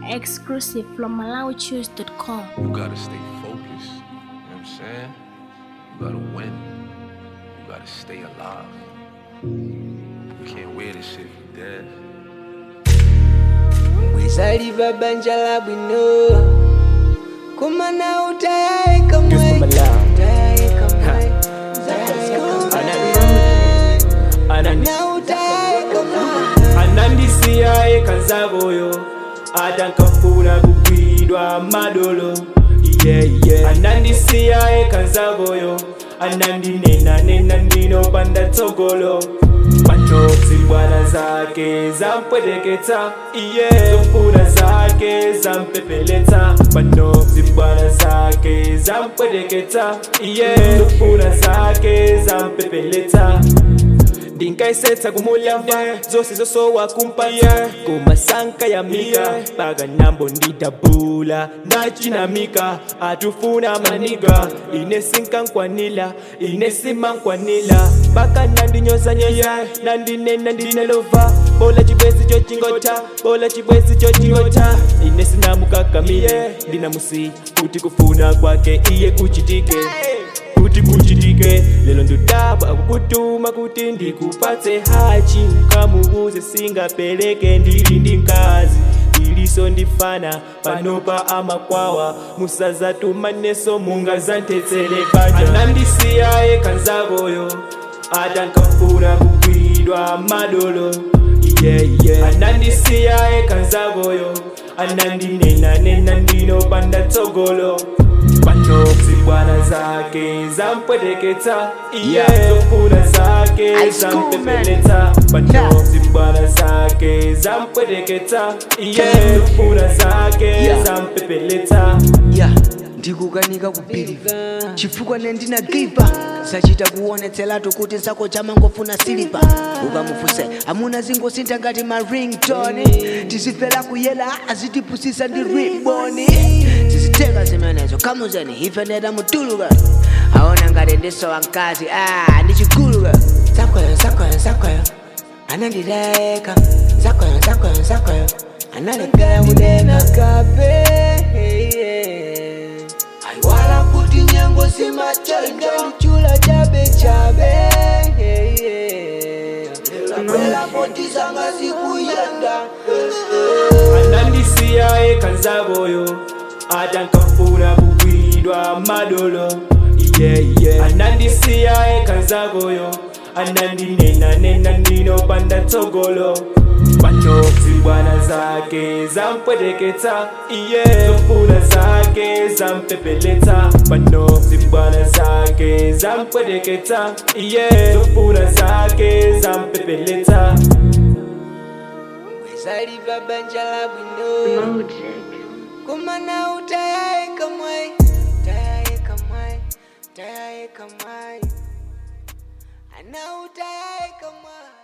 Exclusive from MalawiChoose.com. You gotta stay focused. You know what I'm saying? You gotta win. You gotta stay alive. You can't wear this shit if you dead. wezaliva banja la bwino kumana utayayika mwe utayayika mwe na utayayika mwe anandisiya ekanzaboyo atankafuna kugwidwa madolo yeah, yeah. anandisiya ekanzaboyo anandinenanena ndinopanda tsogolo pachotsi bwana zake zampweteketsa iye zofuna zake zampepeletsa panotsi bwana zake zampweteketsa iye zofuna zake zampepeletsa ndinkayisetsa kumulyava zose zosowa kumpaya kumasanka ya mika paka nambo ndidabula ndachinamika atufuna maniga ine sinkankwanila ine simankwanila paka nandinyozanyeza nandinena ndinelova bola chibwezi chochingota bola chibwezi chochingota ine sinamukakamiye ndinamusi kuti kufuna kwake iye kuchitike kuti kuchitike lelo ndudabwa akukutuma kuti ndikupatse hachi ukamubuze singapeleke ndili ndi mkazi iliso ndifana panopa amakwawa musazatumaneso mungazantetsele panja anandisiya ekanzaboyo atankafuna kugwidwa madolo yeah, yeah. anandisiya ekanzaboyo anandinenanena ndinopanda tsogolo pachotsi bwana zake zampweteketsa iye Yeah. zofuna zake High school, man. zampepeletsa pachotsi bwana zake zampweteketsa iye Yeah. zofuna zake Yeah. zampepeletsa ya ndikukanika kupiliva chifukwa nendinagipa sachita kuonetseratu kuti nsako chamangofuna silipa ukamufuse amuna zingosintha ngati ma ringtone tizifera kuyela azitipusisa ndi riboni tizitenga zimenezo kamuzeni ife ndeta mutuluka aona ngati ndisowa mkazi ah ndichiguluka zakweyo zakweyo zakweyo anandileka zakweyo zakweyo zakweyo analekera kudeka kape aiwala kuti nyengo simachanga ndichula chabe chabe kapela potizanga zikuyenda anandisiya ekanzaboyo atankafuna kugwidwa madolo yeah, yeah. anandisiya ekanzaboyo anandinenanena ndinopanda tsogolo pachotsi bwana zake zampweteketsa iye zofuna zake zampepeletsa panotsi bwana zake zampweteketsa iye zofuna zake zampepeletsa wezaliva banja la bwino kumana utayayika mwai utayayika mwai utayayika mwai ana utayayika mwai